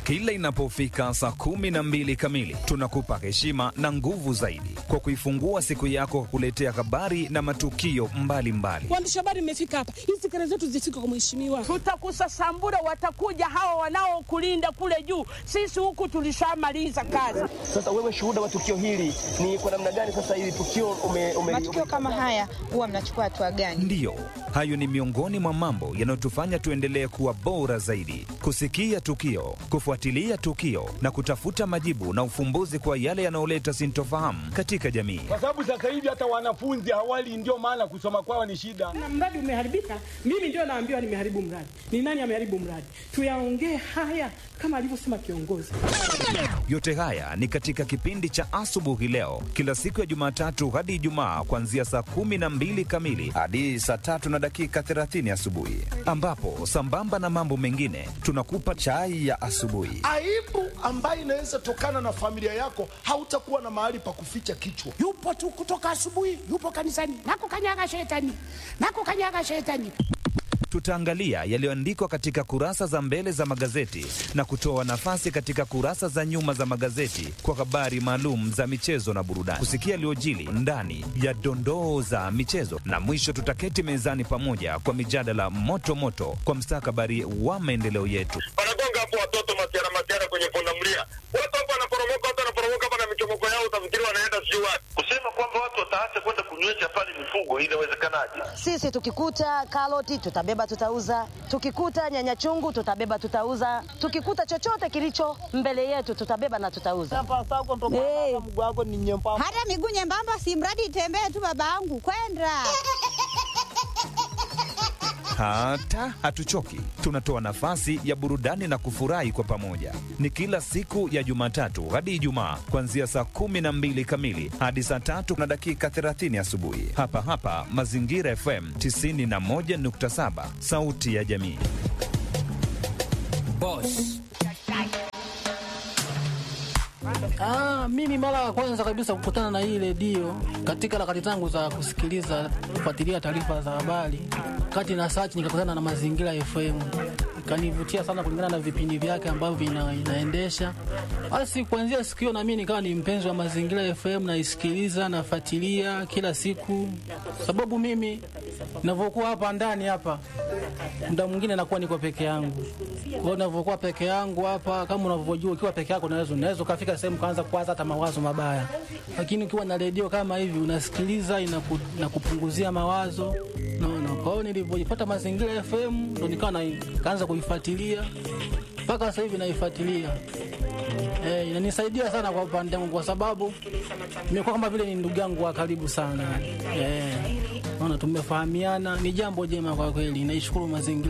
Kila inapofika saa kumi na mbili kamili, tunakupa heshima na nguvu zaidi kwa kuifungua siku yako kwa kuletea habari na matukio mbalimbali. Waandishi habari mmefika hapa, hizi kelele zetu zifike kwa mheshimiwa. Tutakusasambura, watakuja hawa wanaokulinda kule juu. Sisi huku tulishamaliza kazi. Sasa wewe shuhuda wa tukio hili ni kwa namna gani? Sasa hili tukio ume, ume, matukio kama haya huwa mnachukua hatua gani? Ndiyo, hayo ni miongoni mwa mambo yanayotufanya tuendelee kuwa bora zaidi, kusikia tukio, kufuatilia tukio na kutafuta majibu na ufumbuzi kwa yale yanayoleta sintofahamu katika jamii. kwa sababu sasa hivi hata wanafunzi hawali, ndio maana kusoma kwao ni shida. Na mradi umeharibika, mimi ndio naambiwa nimeharibu mradi. Ni nani ameharibu mradi? Tuyaongee haya kama alivyosema kiongozi. Yote haya ni katika kipindi cha asubuhi leo, kila siku ya Jumatatu hadi Ijumaa, kuanzia saa kumi na mbili kamili hadi saa tatu na dakika 30 asubuhi, ambapo sambamba na mambo mengine tunakupa chai ya asubuhi. aibu ambayo inaweza tokana na familia yako, hautakuwa na mahali pa kuficha kichwa. yupo tu kutoka asubuhi, yupo kanisani, nakukanyaga shetani, nakukanyaga shetani. Tutaangalia yaliyoandikwa katika kurasa za mbele za magazeti na kutoa nafasi katika kurasa za nyuma za magazeti kwa habari maalum za michezo na burudani, kusikia yaliyojili ndani ya dondoo za michezo, na mwisho tutaketi mezani pamoja kwa mijadala moto moto kwa mstakabali wa maendeleo yetu. wanagonga hapo watoto matiara matiara kwenye pundamilia, watu hapo wanaporomoka, watu wanaporomoka hapa na michomoko yao, utafikiri wanaenda sijui wapi. Kusema kwamba watu wataacha kwenda kunywesha pale mifugo, inawezekanaje? Sisi tukikuta karoti tutabeba tutauza, tukikuta nyanya chungu tutabeba tutauza, tukikuta chochote kilicho mbele yetu tutabeba na tutauza. Hey. Hata miguu nyembamba, si mradi itembee tu, babangu kwenda Hata hatuchoki, tunatoa nafasi ya burudani na kufurahi kwa pamoja. Ni kila siku ya Jumatatu hadi Ijumaa, kuanzia saa kumi na mbili kamili hadi saa tatu na dakika 30 asubuhi, hapa hapa Mazingira FM 91.7, sauti ya jamii. Ah, mimi mara ya kwanza kabisa kukutana na hii redio katika harakati zangu za kusikiliza kufuatilia taarifa za habari, kati na search nikakutana na Mazingira FM, ikanivutia sana kulingana na vipindi vyake ambavyo ina, inaendesha. Basi kuanzia siku hiyo na mimi nikawa ni mpenzi wa Mazingira FM, naisikiliza nafuatilia kila siku, sababu mimi ninavyokuwa hapa ndani hapa muda mwingine nakuwa niko peke yangu. Kwa hiyo ninavyokuwa peke yangu hapa, kama unavyojua, ukiwa peke yako unaweza unaweza ukafika sehemu kaanza kuwaza hata mawazo mabaya, lakini ukiwa na redio kama hivi unasikiliza, inaku, inakupunguzia mawazo naona. Kwa hiyo nilivyoipata Mazingira FM ndo nikawa na- nikaanza kuifuatilia mpaka sasa hivi naifuatilia. Eh, inanisaidia sana kwa upande wangu kwa sababu nimekuwa kama vile ni ndugu yangu wa karibu sana. Eh, naona tumefahamiana, ni jambo jema kwa kweli. Naishukuru mazingira